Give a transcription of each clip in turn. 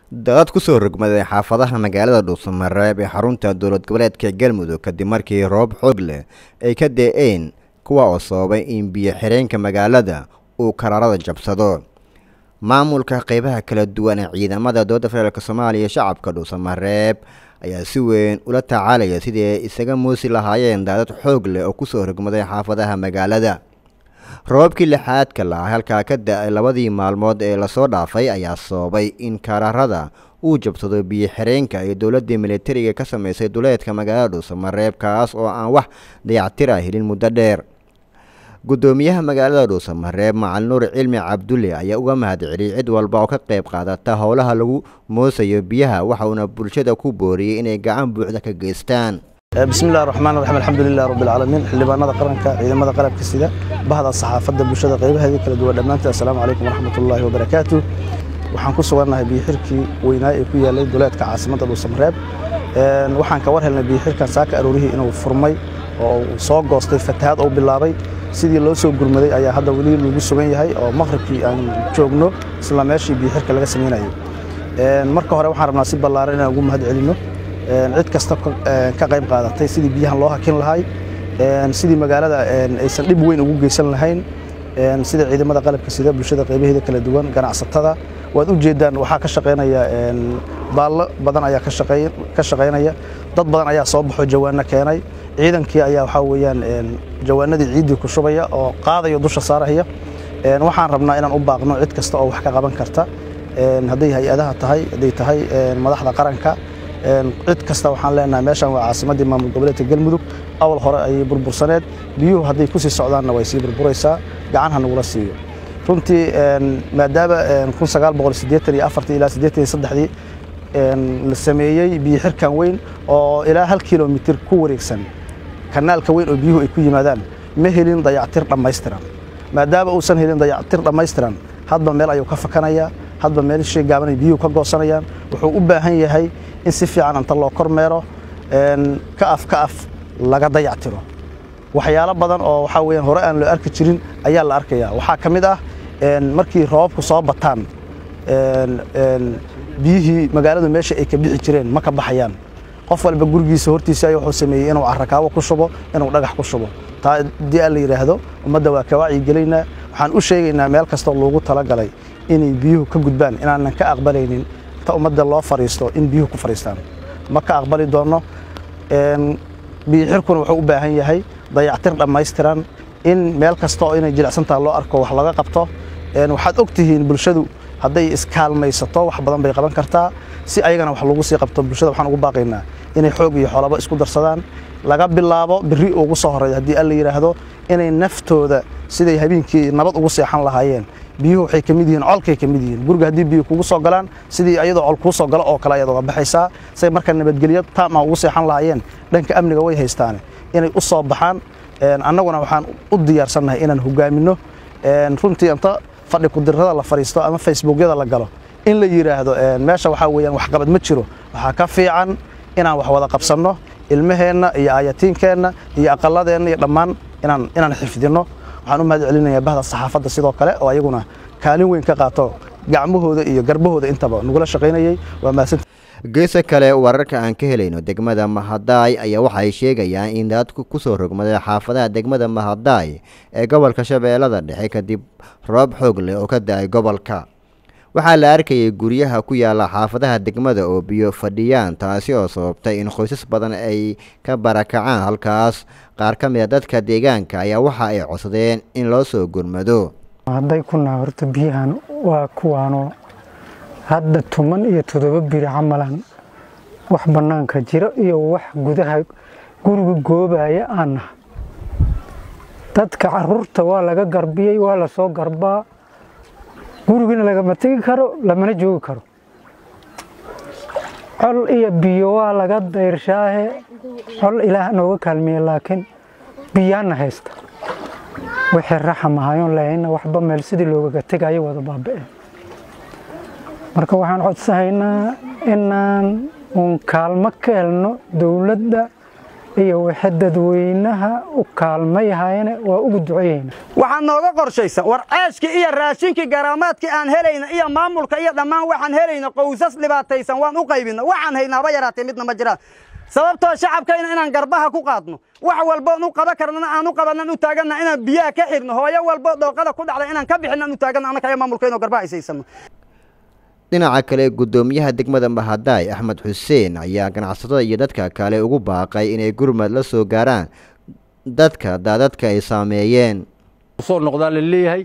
dad ku soo rogmaday xaafadaha magaalada dhuusamareeb ee xarunta dowlad goboleedka galmudug kadib markii roob xoog leh ay ka dee-een kuwa oo sababay in biyo xireenka magaalada uu karaarada jabsado maamulka qeybaha kala duwan ee ciidamada dowladda federaalk soomaaliya shacabka dhuusamareeb ayaa si weyn ula tacaalaya sidii ay isaga muusi lahaayeen daadad xoog leh oo kusoo rogmaday xaafadaha magaalada roobabkii lixaadka lahaa halkaa ka da-ay labadii maalmood ee lasoo dhaafay ayaa sababay in karaarada uu jabsado biyo xireenka ee dowladda militariga ka sameysay duleedka magaalada dhuusamareeb kaas oo aan wax dayactira helin muddo dheer guddoomiyaha magaalada dhuusamareeb macali nuur cilmi cabdulle ayaa uga mahadceliyey cid walba oo ka qayb qaadata howlaha lagu moosayo biyaha waxa uuna bulshada ku booriyey inay gacan buuxda ka geystaan bismillahi raxmaan raxiim alxamdulilah rabbilcaalamiin xildhibaanada qaranka ciidamada qalabka sida bahda saxaafadda bulshada qaybaheedii kala duwan dhammaanteed assalaamu calaykum waraxmatullaahi wabarakaatu waxaan ku sugannahay biyoxirkii weynaa ee ku yaallay duleedka caasimadda dhuusamareeb waxaan ka war helnay biyoxirkan saaka aroorihii inuu furmay oo uu soo goostay fatahaad uu bilaabay sidii loo soo gurmaday ayaa hadda weli lagu sugan yahay oo maqribkii aan joogno isla meeshii biyoxirka laga samaynayo marka hore waxaan rabnaa si ballaaran inaan ugu mahad celinno cid kasta ka qayb qaadatay sidii biyahan loo hakin lahay sidii magaalada aysan dhib weyn ugu geysan lahayn sida ciidamada qalabka sida bulshada qaybaheeda kala duwan ganacsatada waad u jeedaan waxaa ka shaqaynaya baallo badan ayaa ka shaqaynaya dad badan ayaa soo baxo jawaano keenay ciidankii ayaa waxaa weeyaan jawaanadii ciiddii ku shubaya oo qaadaya dusha saaraya waxaan rabnaa inaan u baaqno cid kasta oo wax ka qaban karta hadday hay-adaha tahay hadday tahay madaxda qaranka cid kasta waxaan leenahay meeshan waa caasimaddii maamul goboleedka galmudug awal hore ayay burbursaneed biyuhu hadday ku sii socdaanna way sii burburaysaa gacan ha nagula siiyo runtii maadaama ilaa dii la sameeyey biyo xirkan weyn oo ilaa hal kilomitir ku wareegsan kanaalka weyn oo biyuhu ay ku yimaadaan ma helin dayactir dhammaystiran maadaama uusan helin dayactir dhammaystiran hadba meel ayuu ka fakanayaa hadba meel shay gaabanay biyuhu ka goosanayaan wuxuu u baahan yahay in si fiican inta loo kormeero ka af ka af laga dayactiro waxyaalo badan oo waxaa weyaan hore aan loo arki jirin ayaa la arkayaa waxaa ka mid ah markii roobabku soo bataan biyihii magaaladu meesha ay ka bixi jireen ma ka baxayaan qof walba gurigiisa hortiisa ay wuxuu sameeyey inuu carrakaawo ku shubo inuu dhagax ku shubo taa haddii aan la yidhaahdo ummadda waa ka wacyigelaynaa waxaan u sheegaynaa meel kastoo loogu talagalay inay biyuhu ka gudbaan inaanan ka aqbalaynin inta ummadda loo fariisto in biyuhu ku fariistaan ma ka aqbali doonno biyoxirkuna wuxuu u baahan yahay dayactir dhammaystiran in meel kasta oo inay jilicsantaha loo arko wax laga qabto waxaad og tihiin bulshadu hadday iskaalmaysato wax badan bay qaban kartaa si ayagana wax lagu sii qabto bulshada waxaan ugu baaqaynaa inay xoog iyo xoolaba isku darsadaan laga bilaabo biri ugu soo horreeya haddii alla yidhaahdo inay naftooda siday habeenkii nabad ugu seexan lahaayeen biyuhu waxay ka mid yihiin colkay ka mid yihiin guriga haddii biyu kugu soo galaan sidii ayadoo col kuu soo galo oo kale ayaad uga baxaysaa say marka nabadgelyo taama ugu seexan lahaayeen dhanka amniga way haystaane inay u soo baxaan annaguna waxaan u diyaarsannahay inaan hogaaminno runtii inta fadhi kudirrada la fadhiisto ama facebookyada la galo in la yidhaahdo meesha waxaa weeyaan waxqabad ma jiro waxaa ka fiican inaan wax wada qabsanno ilmaheenna iyo aayatiinkeenna iyo aqalladeenna iyo dhammaan inaan inaan xifdinno waxaan u mahad celinayaa bahda saxaafadda sidoo kale oo ayaguna kaalin weyn ka qaato gacmahooda iyo garbahooda intaba nagula shaqaynayay waa mahadsanti geesa kale wararka aan ka helayno degmada mahadaay ayaa waxay sheegayaan in daadku kusoo rogmaday xaafadaha degmada mahadaay ee gobolka shabeellada dhexe kadib roob xoog leh oo ka da-ay gobolka waxaa la arkayay guryaha ku yaala xaafadaha degmada oo biyo fadhiyaan taasi oo sababtay in qoysas badan ay ka barakacaan halkaas qaar ka mid a dadka deegaanka ayaa waxa ay codsadeen in loo soo gurmado hadday kunaa horta biyahan waa kuwaanoo hadda tuman iyo toddoba biri camalan wax bannaanka jiro iyo wax gudaha guriga goobaya aan naha dadka caruurta waa laga garbiyey waa la soo garbaa gurigina lagama tegi karo lamana joogi karo col iyo biyo waa laga dayrshaahe col ilaah nooga kaalmiye laakiin biyaana haysta wixii raxam ahayoon lahayna waxba meel sidii loogaga tegayo wada baaba'een marka waxaan codsahaynaa inaan uun kaalmo ka helno dowladda iyo wixii dadweynaha u kaalmayahayana waa ugu ducayeyna waxaa nooga qorshaysan war ceeshkii iyo raashinkii garaamaadkii aan helayna iyo maamulka iyo dhammaan waxaan helayna qowsas dhibaataysan waan u qaybina waxaan hayna haba yaraatee midna ma jiraan sababtoo shacabkayna inaan garbaha ku qaadno wax walboon u qaban karnana aan u qabanan u taaganna inaan biyaha ka xirno hooyo walbo dhooqada ku dhacda inaan ka bixin aan u taaganna annaka iyo maamulkayno garbaha aysaysano dhinaca kale guddoomiyaha degmada mahadaay axmed xuseen ayaa ganacsatada iyo dadka kale ugu baaqay inay gurmad la soo gaaraan dadka daadadka ay saameeyeen soo noqdaa la leeyahay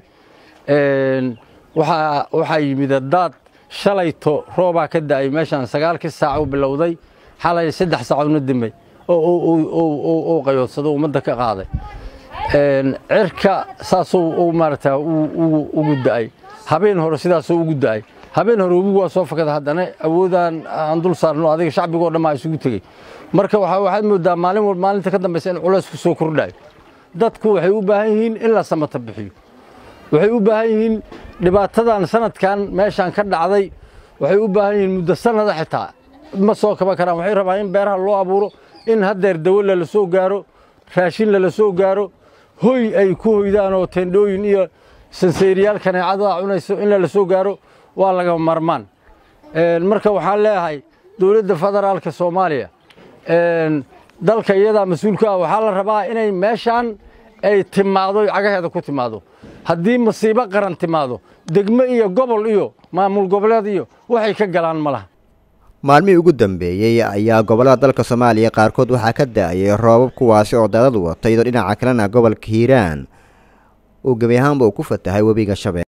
waxaa waxaa yimid daad shalayto roobaa ka da'ay meeshaan sagaalkii saac u bilowday xalay saddex saacoodna dimay oo qayoodsado ummadda ka qaaday cirka saasuu maarata ugu da'ay habeen hore sidaasuu ugu da'ay habeen hore webigu waa soo fakada haddana awoodaan aan dul saarno adiga shacbigoo dhan baa isugu tegey marka waxaad moodaa maalin walba maalinta ka dambaysa in culays ku soo kordhayo dadku waxay u baahan yihiin in la samata bixiyo waxay u baahan yihiin dhibaatadan sanadkan meeshaan ka dhacday waxay u baahan yihiin muddo sanada xitaa ma soo kaba karaan waxay rabaan in beeraha loo abuuro in haddeer dawo lala soo gaaro raashin lala soo gaaro hoy ay ku hoydaan oo tendhooyin iyo sanseeriyaal kaneecada cunayso in lala soo gaaro waa laga marmaan marka waxaan leeyahay dowladda federaalka soomaaliya dalka iyadaa mas-uulka ah waxaa la rabaa inay meeshaan ay timaado cagaheeda ku timaado haddii masiibo qaran timaado degmo iyo gobol iyo maamul goboleed iyo waxay ka galaan ma laha maalmihii ugu dambeeyey ayaa gobollada dalka soomaaliya qaarkood waxaa ka da'ayay roobab kuwaasi oo daadad wata iyadoo dhinaca kalena gobolka hiiraan uu gebi ahaanba uu ku fatahay webiga shabeelle